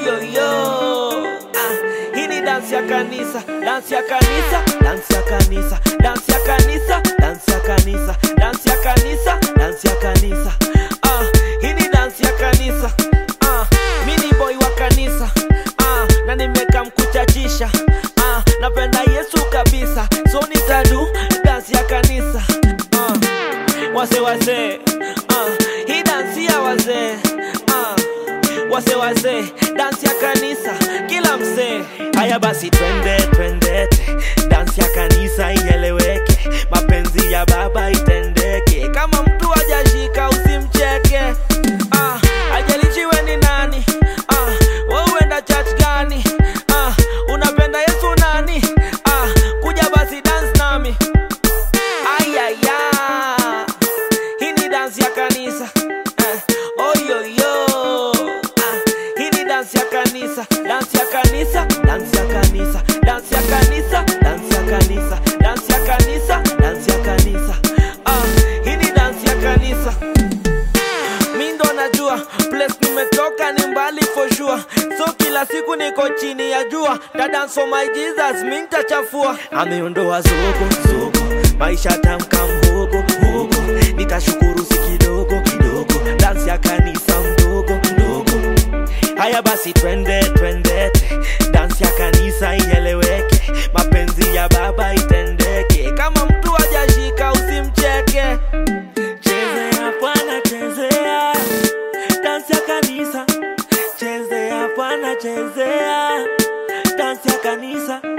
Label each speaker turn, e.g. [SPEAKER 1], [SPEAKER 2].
[SPEAKER 1] oyoyo ah, hii ni dansi ya kanisa dansi ya kanisa dansi ya kanisa dansi ya kanisa dansi ya kanisa dansi ya kanisa dansi ya kanisa ah, hii ni dansi ya kanisa ah, mi ni boy wa kanisa ah, na nimeka mkuchachisha ah, napenda yesu kabisa so nitadu dansi ya kanisa ah, wase wase ah, hii dansi ya wazee ah, wase wase dansi ya kanisa kila msee haya basi twende twendete dansi ya kanisa ieleweke mapenzi ya baba itendeke kama mtu ajashika usimcheke ah, ajalichiwe ni nani ah, we uenda church gani ah, unapenda yesu nani ah, kuja basi dance nami ayaya hii ni dansi ya kanisa eh, oyoyo ah, hii ni dansi ya kanisa dansi ya kanisa dansi ya kanisa dansi ya kanisa dansi ya kanisa dansi ya kanisa dansi ya kanisa ah, hii ni dansi ya kanisa mi ndo najua place nimetoka ni mbali for sure so kila siku niko chini ya jua dance for my jesus mi nitachafua ameondoa zogo zogo maisha tamka mhogo hogo nitashukuru si kidogo kidogo dansi ya kanisa mdogo mdogo haya basi twende twendete dansi ya kanisa ieleweke mapenzi ya baba itendeke kama mtu ajashika usimcheke chezea bwana chezea dansi ya kanisa chezea bwana chezea dansi ya kanisa